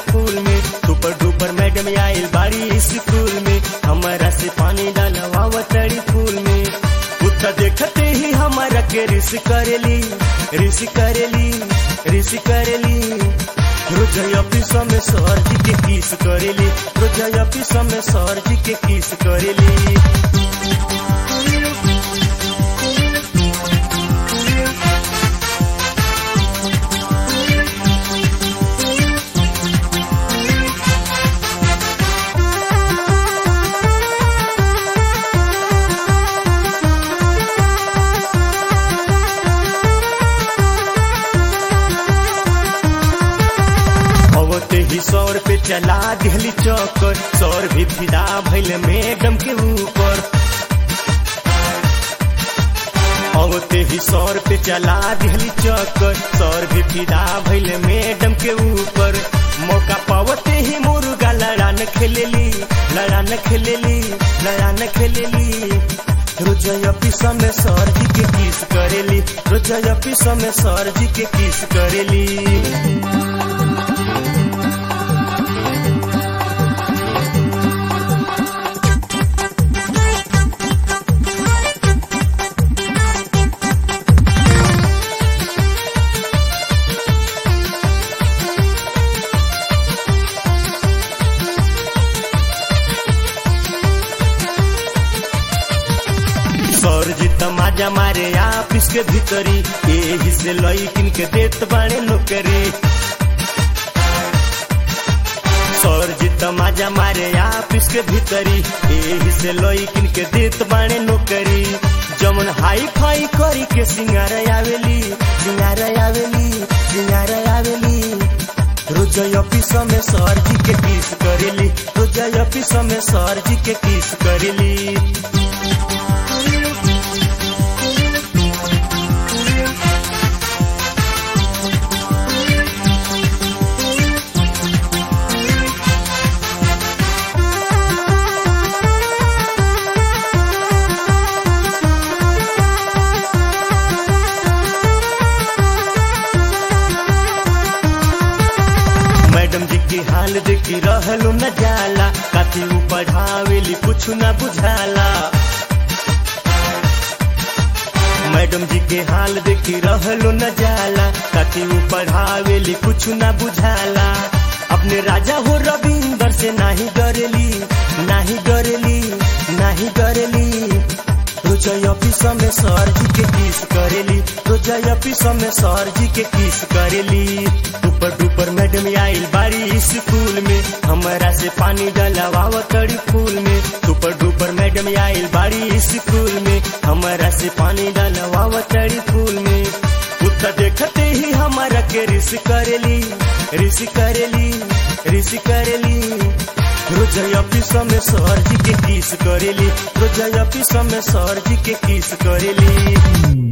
फूल में super duper madam आइल बाड़ी स्कूल में हमारा से पानी डालवाव तड़ी फूल में उठा देखते ही हमारा के रिस करेली रिस करेली रिस करेली रोज ऑफिस में सर जी के किस करेली रोज ऑफिस में सर जी के किस करेली अवते ही सौर पे चला दिहली चौकर सौर भी फिदा भैल मैडम के ऊपर अवते ही सौर पे चला दिहली चौकर सौर भी फिदा भैल मैडम के ऊपर मौका पावते ही मुर्गा लड़ान खेलेली लड़ान खेलेली लड़ान खेलेली रोज ऑफिस में सर जी के किस करेली रोज ऑफिस में सर जी के किस करेली सर जी तमाजा मारे ऑफिस के भीतरी एही से लईकिन के देत बाणे नौकरी सर जी तमाजा मारे ऑफिस के भीतरी एही से लईकिन के देत बाणे नौकरी जमन हाई फाई करी के सिंगार आवेली सिंगार आवेली सिंगार आवेली रोज ऑफिस में सर जी के किस करेली रोज ऑफिस में सर जी के किस करेली मैडम जी की हाल देखी रहलू न जाला काथी ऊ पढ़ावेली कुछ न बुझाला मैडम जी के हाल देखी रहलू न जाला काथी ऊ पढ़ावेली कुछ न बुझाला अपने राजा हो रविंदर से नाही डरेली नाही डरेली नाही डरेली रोज ऑफिस में सर जी के किस करेली रोज ऑफिस में सर जी के किस करेली ऊपर डुपर मैडम आइल बाड़ी स्कूल में हमारा से पानी डलवाव तड़ी फूल में ऊपर डुपर मैडम आइल बाड़ी स्कूल में हमारा से पानी डलवाव तड़ी फूल में उठा देखते ही हमारा के रिस करेली रिस करेली रिस करेली रोज ऑफिस में सर जी के किस करेली रोज ऑफिस में सर जी के किस करेली